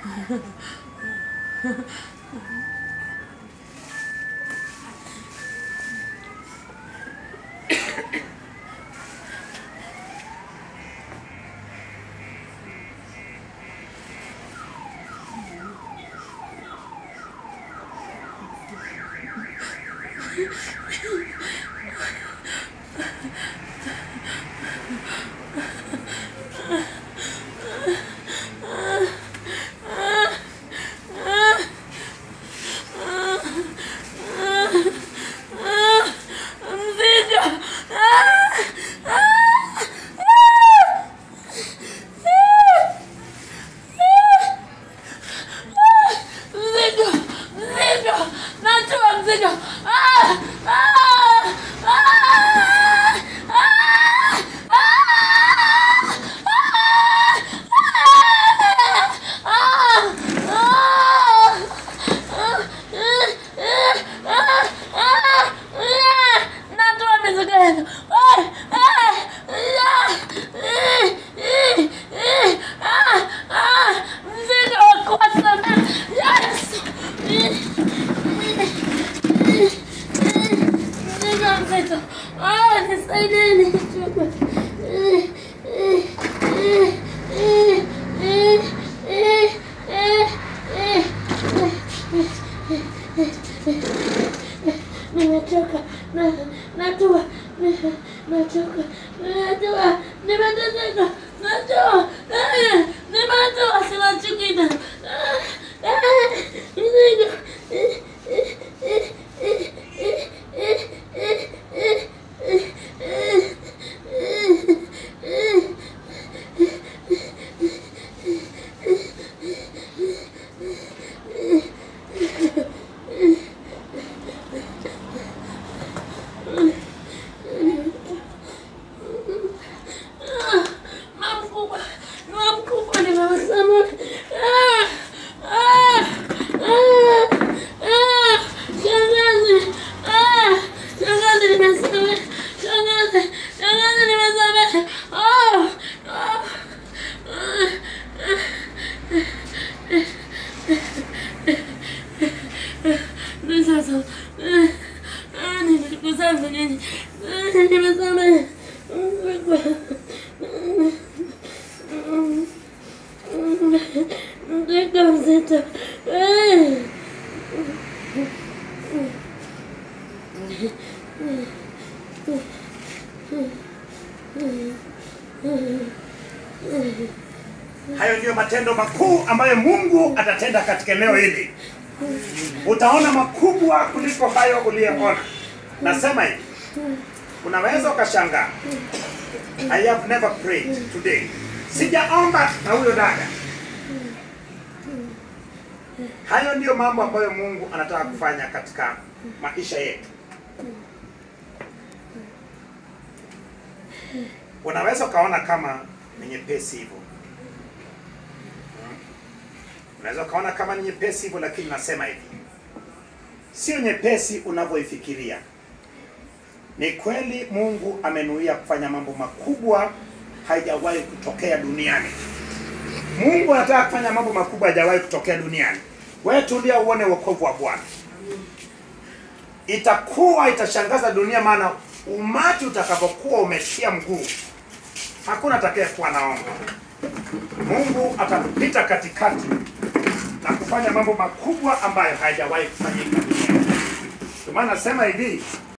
Mzigo! Mzigo! Mzigo! Najua mzigo! Ah! Ah! Ah! Natoa mizigo yenu. Mzigo wa kuwasamehe. Yesu. Mzigo mzito. Ah, nisaidieni. Nimechoka, na natua, nachoka, natua, nimeteseka, natua, nimetua, sina chukina. Mizigo. Mama mkubwa, mama mkubwa nimewasema. Ah, ah, ah, ah, shangazi, ah, shangazi nimesema. Shangazi, shangazi nimesema. Ah, ah, ah. Sasa, ah, nimekusamehe nyinyi. Ah, nimesamehe. Mzigo mzito. Eh. Hayo ndiyo matendo makuu ambayo Mungu atatenda katika eneo hili. Utaona makubwa kuliko hayo uliyoona. Nasema hivi, unaweza ukashangaa. I have never prayed today. Sijaomba na huyo dada. Hayo ndiyo mambo ambayo Mungu anataka kufanya katika maisha yetu. Unaweza ukaona kama ni nyepesi hivyo. Unaweza ukaona kama ni nyepesi hivyo, lakini nasema hivi, sio nyepesi unavyoifikiria. Ni kweli Mungu amenuia kufanya mambo makubwa haijawahi kutokea duniani. Mungu anataka kufanya mambo makubwa hajawahi kutokea duniani. Wewe tulia uone wokovu wa Bwana. Itakuwa itashangaza dunia, maana umati utakapokuwa umetia mguu, hakuna atakayekuwa naomba. Mungu atapita katikati na kufanya mambo makubwa ambayo hayajawahi kufanyika duniani. Ndio maana nasema hivi,